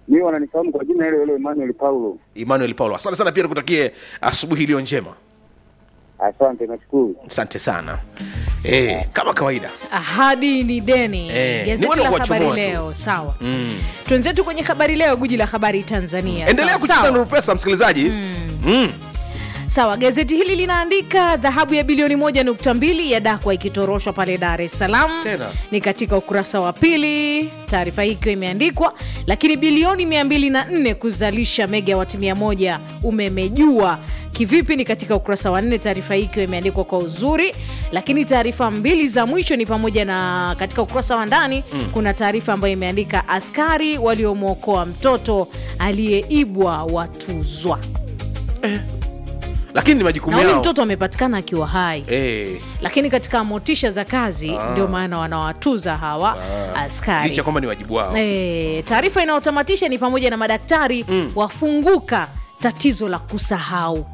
Mimi wananifahamu kwa jina hilo hilo Emmanuel Paulo. Emmanuel Paulo, asante sana, pia nikutakie asubuhi iliyo njema. Asante, nashukuru. Asante sana. Eh, kama kawaida ahadi ni deni Eh, ni gazeti wale la kuwachomoa habari tu. leo sawa mm. tuenzetu kwenye habari leo guji la habari tanzania endelea Sawa, kucheza sawa. Nuru Pesa msikilizaji mm. sawa gazeti hili linaandika dhahabu ya bilioni 1.2 ya dakwa ikitoroshwa pale dar es salaam Tena. ni katika ukurasa wa pili taarifa hii ikiwa imeandikwa lakini bilioni 204 kuzalisha megawati 100 umemejua kivipi ni katika ukurasa wa nne taarifa hii ikiwa imeandikwa kwa uzuri lakini taarifa mbili za mwisho ni pamoja na katika ukurasa wa ndani mm. kuna taarifa ambayo imeandika askari waliomwokoa mtoto aliyeibwa watuzwa lakini ni majukumu na huyu yao mtoto amepatikana akiwa hai eh, lakini katika motisha za kazi ndio maana wanawatuza hawa askari licha kwamba ni wajibu wao E, taarifa inayotamatisha ni pamoja na madaktari mm. wafunguka tatizo la kusahau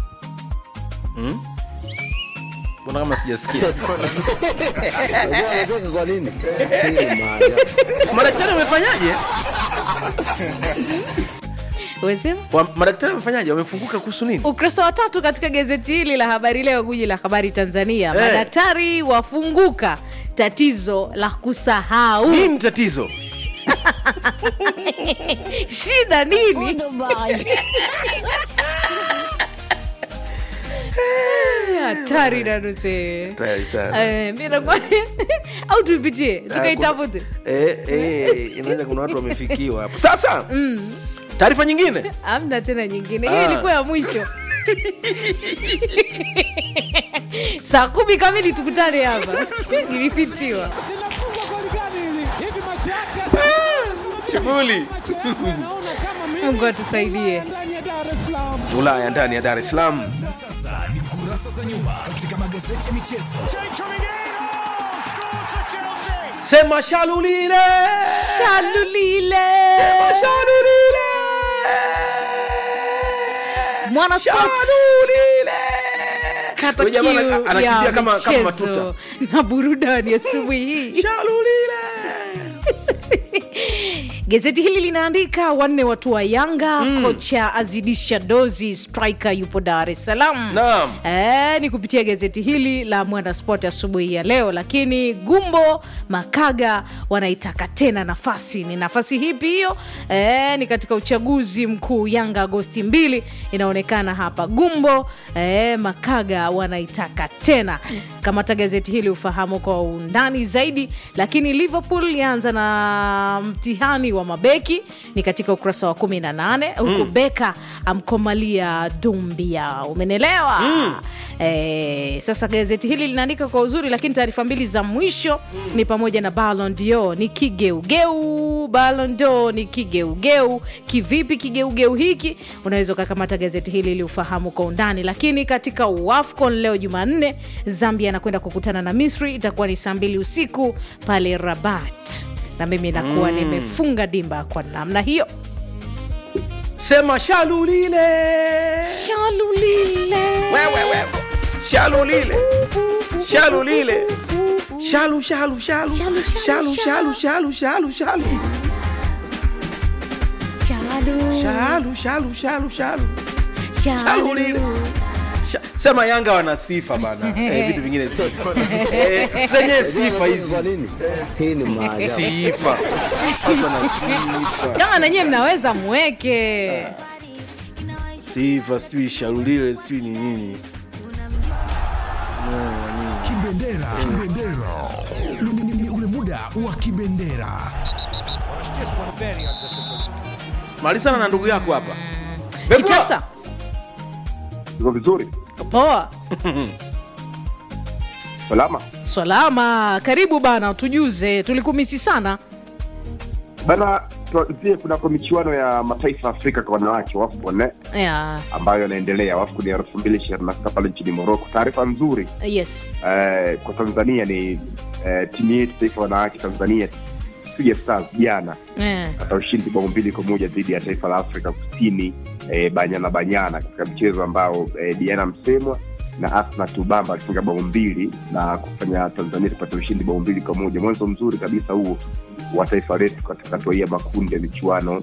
mbona kama sijasikia Unajua anacheka kwa nini? Hii ni maajabu. madaktari wamefanyaje Wesema? Wa- madaktari wamefanyaje wamefunguka kuhusu nini ukurasa wa tatu katika gazeti hili la habari leo guji la habari tanzania Eh. madaktari wafunguka tatizo la kusahau nini tatizo shida nini hatari nanuse Tayari sana. mi nakuwa au tuipitie tukaitafute Eh, eh, inaenda kuna watu wamefikiwa hapo sasa taarifa nyingine amna tena nyingine hiyo Ah. ilikuwa ya mwisho saa kumi kamili tukutane hapa ilifitiwa linafungwa goli gani hili? Hivi macho yake shughuli macho yako yanaona kama mimi mungu atusaidie ndani ya Dar es Salaam. ulaya ndani ya dar es salaam Na sasa ni kurasa za nyuma katika magazeti ya michezo. sema shalulile shalulile Sema shalulile mwana sports shalulile kata Huyu jamaa ana- kiu anakimbia ya kama- kama michezo matuta. na burudani asubuhi hii shalulile gazeti hili linaandika wanne watu wa yanga mm. kocha azidisha dozi striker yupo dar es salaam Naam. e, ni kupitia gazeti hili la mwana sport asubuhi ya leo lakini gumbo makaga wanaitaka tena nafasi ni nafasi hipi hiyo e, ni katika uchaguzi mkuu yanga agosti mbili inaonekana hapa gumbo e, makaga wanaitaka tena kamata gazeti hili ufahamu kwa undani zaidi lakini liverpool yaanza na mtihani wa mabeki ni katika ukurasa wa 18 huku mm. beka amkomalia dumbia umenelewa mm. e, sasa gazeti hili linaandika kwa uzuri lakini taarifa mbili za mwisho mm. ni pamoja na Ballon d'Or ni kigeugeu Ballon d'Or ni kigeugeu kivipi kigeugeu hiki unaweza ukakamata gazeti hili ili ufahamu kwa undani lakini katika wafcon leo jumanne zambia anakwenda kukutana na misri itakuwa ni saa mbili usiku pale rabat na mimi nakuwa mm. nimefunga dimba kwa namna hiyo sema shalulile shalulile wewe wewe shalulile shalulile shalu shalu shalu Shalu, shalu shalu, shalu shalu shalu shalu shalu shalu shalu shalu Shalulile. Sha- sema yanga wana sifa bana eh, vitu vingine si- eh, zenye sifa hizi Kwa nini? Hii ni maajabu. sifa watu wana sifa kama nanyewe mnaweza mweke sifa sijui shalulile sijui ni nini Kibendera, kibendera. Ni- ni- ni- ni ule muda wa kibendera. malizana na ndugu yako hapa Bebwa. kitasa Iko vizuri? poa Salama? salama karibu bana tujuze tulikumisi sana Bana, tuanzie kunako michuano ya mataifa ya Afrika kwa wanawake WAFCON eh, yeah. ambayo yanaendelea WAFCON ya elfu mbili ishirini na sita pale nchini Morocco. Taarifa nzuri yes eh, kwa Tanzania ni eh, timu yetu taifa ya wanawake Tanzania Twiga Stars jana yeah. hata ushindi bao mbili kwa moja dhidi ya taifa la Afrika Kusini eh, Banyana Banyana katika mchezo ambao eh, Diana Msemwa na Asna Tubamba alifunga bao mbili na kufanya Tanzania tupate ushindi bao mbili kwa moja. Mwanzo mzuri kabisa huo wa taifa letu katika hatua hii ya makundi ya michuano